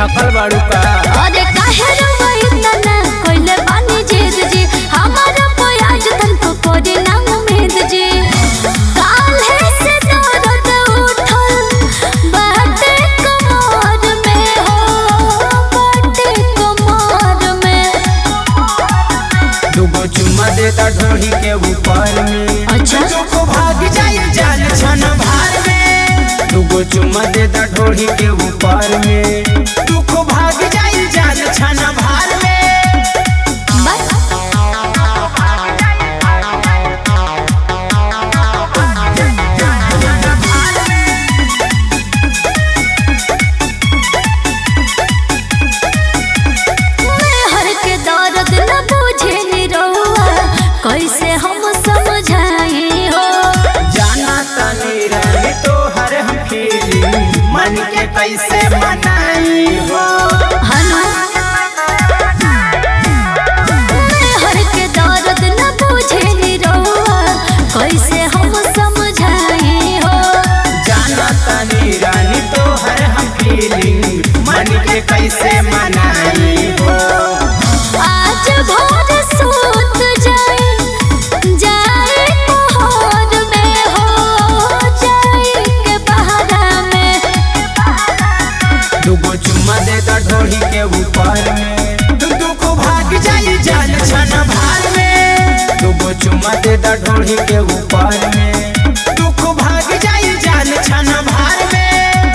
थकल बाड़ू का अरे काहे रंगई तना कोइले बानी जेद जी हमारा प्याज तन को कोरे ना उम्मीद जी काल्हे से दर्द उठल बाटे कमर में हो बाटे कमर में दुगो चुम्मा देता ढोही के ऊपर में अच्छा। दुगो भाग जाए जान छन भार में दुगो चुम्मा देता ढोही के ऊपर में दुगो भाग जाए जान छन भार में बस मैं हर के दर्द न बुझे निरौआ कैसे हम समझाई हो जाना तनी रही तो हर हम फीलिंग मन के कैसे मनाई हो हनु मैं हर के दर्द न बुझे निरौआ कैसे हम समझाई हो जाना तनी रानी तो हर हम फीलिंग मन के कैसे मनाई हो आज भोर सूत जाए जाए कोहर में हो जाए के बहारा में दुगो चुम्मा देता ढोही के ऊपर में दुगो को भाग जाई जान छन भार में दुगो चुम्मा देता ढोही के ऊपर में दुगो भाग जाई जान छन भार में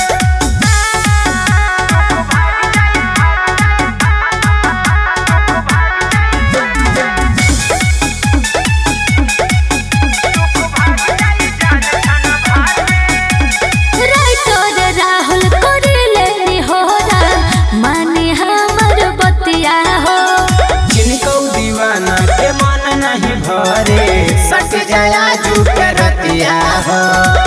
राइटर राहुल करिले निहोरा माने हमर बतिया हो जिनको दीवाना के मन नहीं भरे सट जाया जू के रतिया हो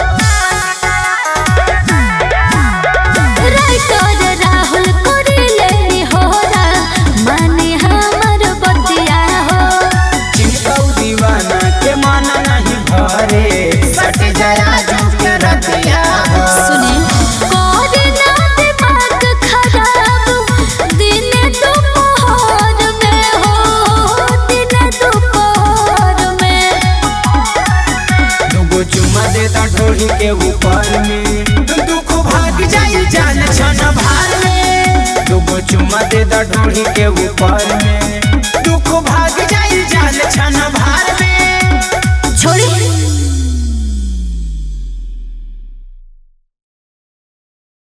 राइटर राहुल करिले निहोरा माने हमर बतिया हो जिनको दीवाना के मन नहीं भरे सट जाया जू के रतिया हो सुने कोरे ना दिमाग खराब दिन दोपहर में हो दिन दोपहर में दुगो चुम्मा देता ढोही के ऊपर में दुगो भाग जाई जान छन भार में दुगो चुम्मा देता ढोही के ऊपर में दुगो भाग जाई जान छन भार